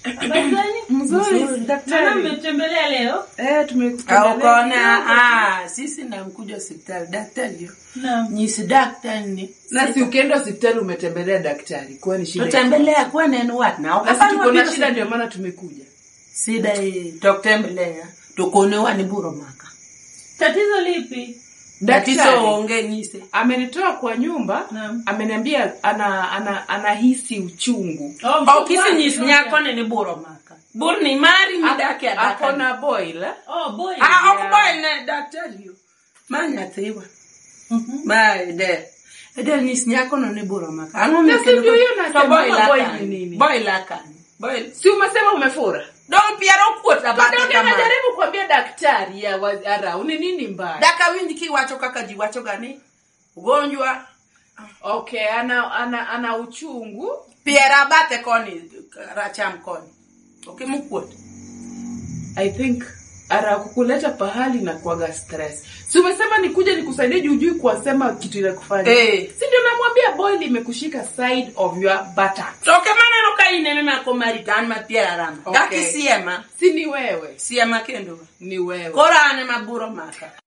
Habari gani? Mzuri, Mama daktari. mmetembelea leo? Eh, tumekutembelea. Ukaona ah, sisi namkuja hospitali daktari yo. Naam. Nyisi daktari ni. Na si ukienda hospitali umetembelea daktari, kwani shida? Tutembelea kwa neno wat na Na si tuko na shida ndio maana tumekuja. Sida hii tukutembelea. Tukonewa ni buro maka. Tatizo lipi? Tatizo Daktari onge nyise. amenitoa kwa nyumba, Naam. ameniambia ana ana anahisi uchungu. Oh, Okisi mchungaji, nyisi ngoja. nyako ni buro maka. Bur ni mari ni dake Ako adaka. na boil. eh? Oh, boy. Ah, okuboy ne daktari yo. Manya thiwa. Mhm. Ma de. Ede nyisi nyako no ni buro maka. Ango Na si ndio hiyo nasema, To boy boy la ni nini? Boy la kani. Boy. Si umesema umefura? Don piero kuota bate Ndio kama. najaribu kuambia daktari ya wa- ara ni nini mbaya? Daka winji kiwacho kaka jiwacho gani? Ugonjwa. Okay, ana ana ana uchungu. Piera bate koni racham koni. Ukimukuota. I think ara kukuleta pahali na kuaga stress. Si umesema nikuje nikusaidie juu juu kuwasema kitu ile kufanya. Eh. Si ndio namwambia boil imekushika side of your buttocks. Toke maneno ka ine mema ko maritan ma piera rama. Okay. Daki siema. Si ni wewe, Siema kendo. ni wewe. Kora ane maburo maka.